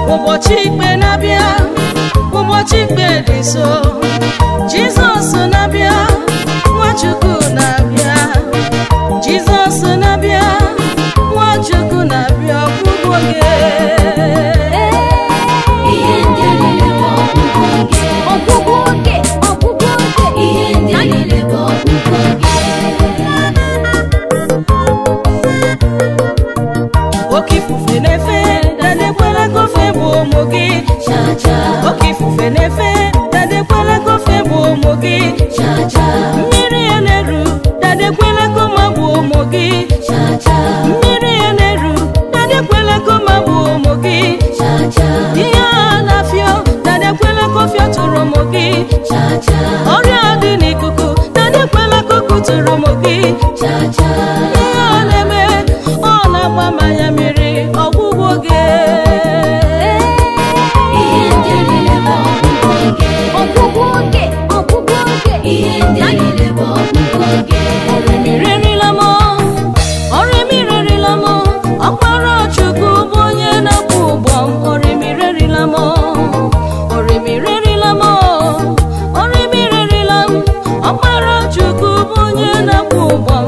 ụbọchị ikpe na-abịa ụbọchị ikpe dị nso jizọs na-abịa nwachukwu na-abịa jizọs na-abịa nwachukwu na-abịa ọgwụgwụ oge ihe ndị a niile bụ ọgwụgwụ oge ọgwụgwụ oge ọgwụgwụ oge ihe ndị a niile bụ ọgwụgwụ oge oke ifufe na-efe dadekwela kofe bụ ụmụ gị cha-cha oke ifufe na-efe dadekwela kofe bụ ụmụ gị cha-cha mmiri ya na-eru dadekwela koma bụ ụmụ gị cha-cha mmiri ya na-eru dadekwela koma bụ ụmụ gị cha-cha ihe a na-afịọ dadekwela kofio tụrụ ụmụ gị cha-cha ọrịa dị n'ikuku dadekwela kuku tụrụ ụmụ gị cha-cha ihe ọ na-eme ọ na-agba mmanya mmiri ọgwụgwụ oge ihe ndị a niile bụ ọgwụgwụ oge ọgwụgwụ oge ọgwụgwụ oge ihe ndị a niile bụ ọgwụgwụ oge Ọrịmịrịrịla m ọrịmịrịrịla m ọkpara Chukwu bụ onye na-akwụ ụgbọ m ọrịmịrịrịla m ọrịmịrịrịla m ọrịmịrịrịla m ọkpara Chukwu bụ onye na-akwụ ụgbọ